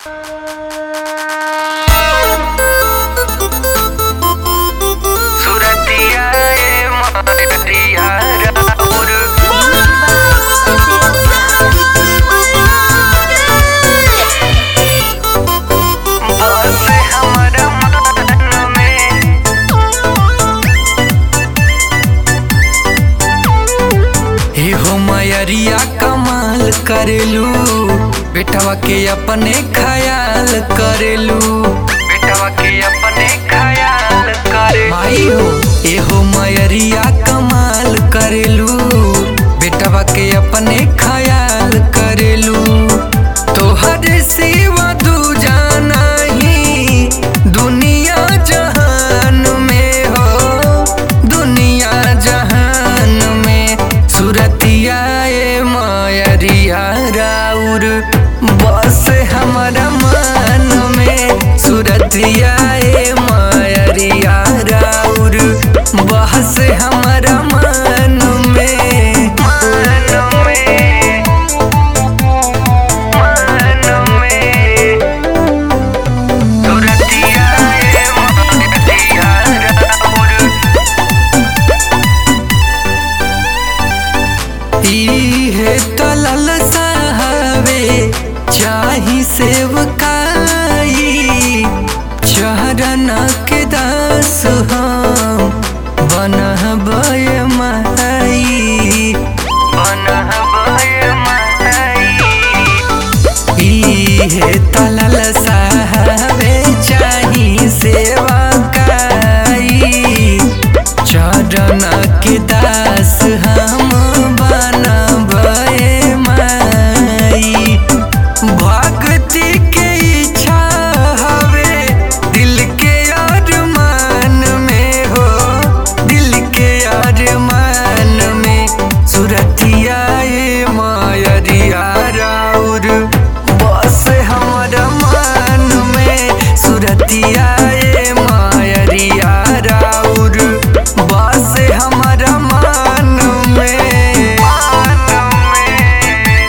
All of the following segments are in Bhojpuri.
सुरतिया ए मारिया राउर बस हमरा मन में हे हो मयरिया कमाल करेलू बेटवा के अपने ख्याल करेलू बेटवा के अपने ख्याल करे माई हो ए हो मयरिया कमाल करेलू बेटवा के अपने ख्याल करेलू तोहर सिवा दूजा नहीं दुनिया जहान में हो दुनिया जहान में सुरतिया ए मायरिया राउर बस हमारा मन में सुरतिया ए मायरिया राउर बस हमारा मन में मन में मन में सुरतिया ए मायरिया राउर इहे तलल साहबे चाही सेवकाई चरण के दास हम बनहबय माई बनहबय माई इहे तलल साहबे चाही सेवकाई चरण के दास हम बनबे माई भक्ति के इच्छा हवे दिल के अरमान में हो दिल के अरमान में सुरतिया ए मायरिया राउर बस हमर मन में सुरतिया ए मायरिया राउर बस हमर मन में मन में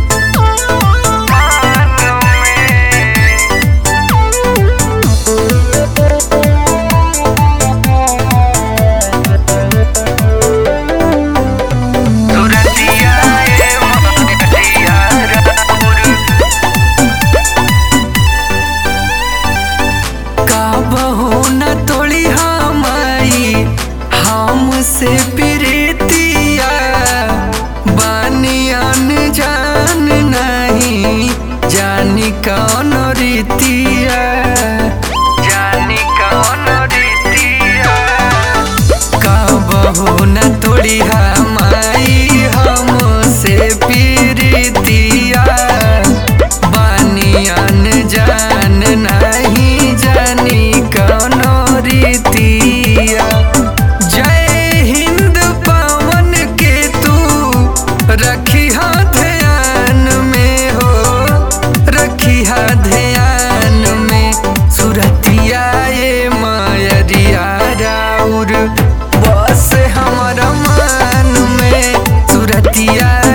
सुरतिया ए मायरिया राउर काबहु न तोड़ी हमाई हमसे प्रीतिया बानियान जान नहीं जानी कौन रीतिया जानी कौन रीतिया काबहु न तोड़ी हमाई हमसे प्रीतिया बानियान जान नहीं जानी कौनो रीतिया जय हिंद पवन के तू रखी ध्यान में हो रखी ध्यान में सुरतिया ए मायरिया राउर बस हमारा मन में सुरतिया